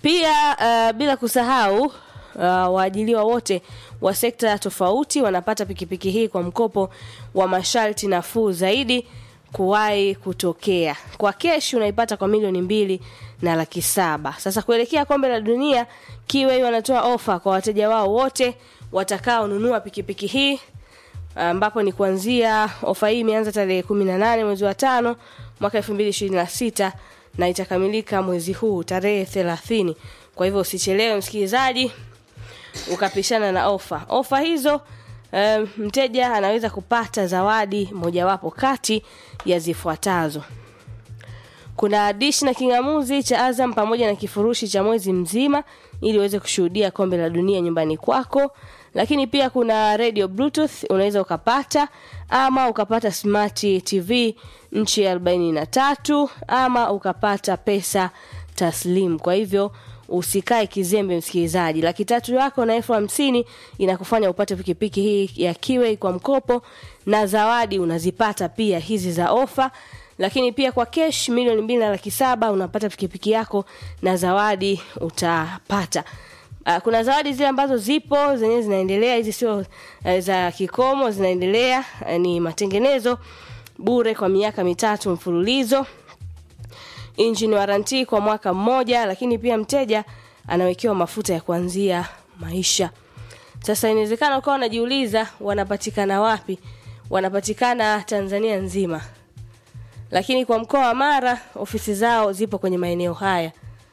Pia uh, bila kusahau uh, waajiliwa wote wa sekta tofauti wanapata pikipiki hii kwa mkopo wa masharti nafuu zaidi kuwahi kutokea. Kwa keshi unaipata kwa milioni mbili na laki saba. Sasa kuelekea kombe la dunia, Kiwei wanatoa ofa kwa wateja wao wote watakaonunua pikipiki hii ambapo ni kuanzia ofa hii imeanza tarehe 18 mwezi wa tano mwaka 2026 na itakamilika mwezi huu tarehe 30. Kwa hivyo usichelewe msikilizaji ukapishana na ofa. Ofa hizo um, mteja anaweza kupata zawadi mojawapo kati ya zifuatazo. Kuna dish na kingamuzi cha Azam pamoja na kifurushi cha mwezi mzima ili uweze kushuhudia kombe la dunia nyumbani kwako. Lakini pia kuna radio bluetooth unaweza ukapata ama ukapata smart TV nchi ya 43 ama ukapata pesa taslim. Kwa hivyo usikae kizembe msikilizaji. Laki tatu yako na elfu hamsini inakufanya upate pikipiki hii ya Kiwei kwa mkopo na zawadi unazipata pia hizi za ofa lakini pia kwa cash milioni mbili na laki saba unapata pikipiki yako na zawadi utapata Uh, kuna zawadi zile ambazo zipo zenyewe zinaendelea hizi sio uh, za kikomo zinaendelea uh, ni matengenezo bure kwa miaka mitatu mfululizo engine warranty kwa mwaka mmoja lakini pia mteja anawekewa mafuta ya kuanzia maisha sasa inawezekana ukawa unajiuliza wanapatikana wapi wanapatikana tanzania nzima lakini kwa mkoa wa mara ofisi zao zipo kwenye maeneo haya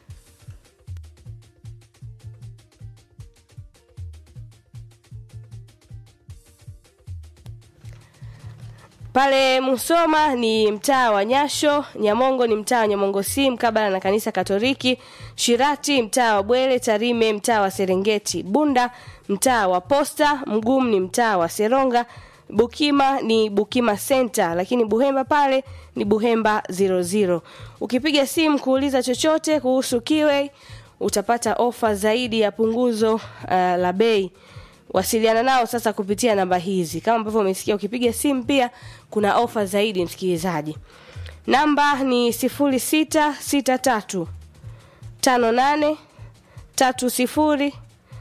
pale Musoma ni mtaa wa Nyasho, Nyamongo ni mtaa wa Nyamongo si mkabala na kanisa Katoliki, Shirati mtaa wa Bwele, Tarime mtaa wa Serengeti, Bunda mtaa wa Posta, Mgumu ni mtaa wa Seronga, Bukima ni Bukima Center, lakini Buhemba pale ni Buhemba 00. Ukipiga simu kuuliza chochote kuhusu Kiwei utapata ofa zaidi ya punguzo uh, la bei wasiliana nao sasa kupitia namba hizi kama ambavyo umesikia ukipiga simu pia kuna ofa zaidi msikilizaji namba ni 0663 58 30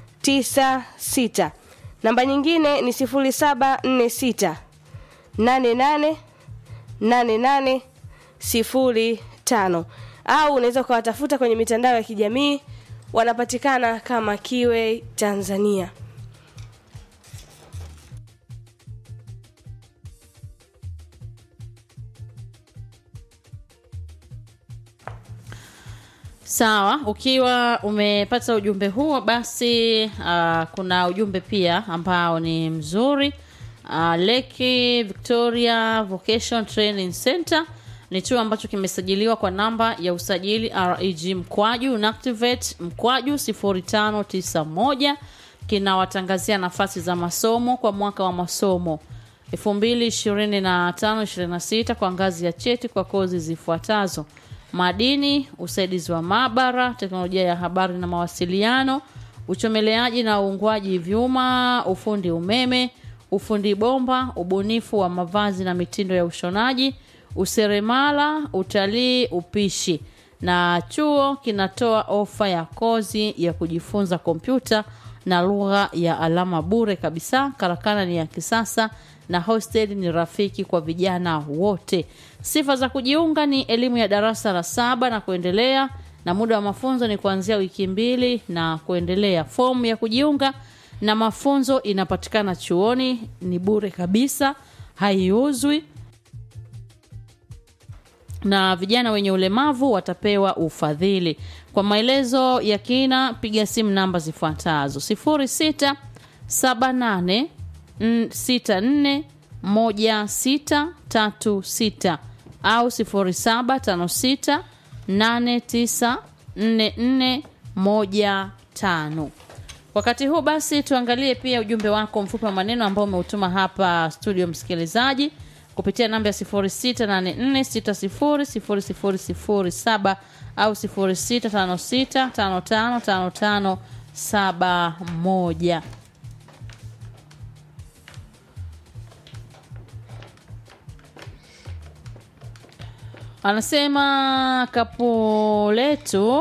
96 namba nyingine ni 0746 88 88 05 au unaweza ukawatafuta kwenye mitandao ya kijamii wanapatikana kama Kiwe Tanzania Sawa, ukiwa umepata ujumbe huo basi uh, kuna ujumbe pia ambao ni mzuri. Uh, Leki Victoria Vocation Training Center ni chuo ambacho kimesajiliwa kwa namba ya usajili REG mkwaju Unactivate mkwaju 0591 kinawatangazia nafasi za masomo kwa mwaka wa masomo 2025-26 kwa ngazi ya cheti kwa kozi zifuatazo: madini, usaidizi wa maabara, teknolojia ya habari na mawasiliano, uchomeleaji na uungwaji vyuma, ufundi umeme, ufundi bomba, ubunifu wa mavazi na mitindo ya ushonaji, useremala, utalii, upishi. Na chuo kinatoa ofa ya kozi ya kujifunza kompyuta na lugha ya alama bure kabisa. Karakana ni ya kisasa na hostel ni rafiki kwa vijana wote. Sifa za kujiunga ni elimu ya darasa la saba na kuendelea, na muda wa mafunzo ni kuanzia wiki mbili na kuendelea. Fomu ya kujiunga na mafunzo inapatikana chuoni, ni bure kabisa, haiuzwi na vijana wenye ulemavu watapewa ufadhili. Kwa maelezo ya kina, piga simu namba zifuatazo: 06 78 64 1636 au 0756 894415. Wakati huu basi, tuangalie pia ujumbe wako mfupi wa maneno ambao umeutuma hapa studio, msikilizaji kupitia namba ya 0684600007 au 0656555571. Anasema kapu letu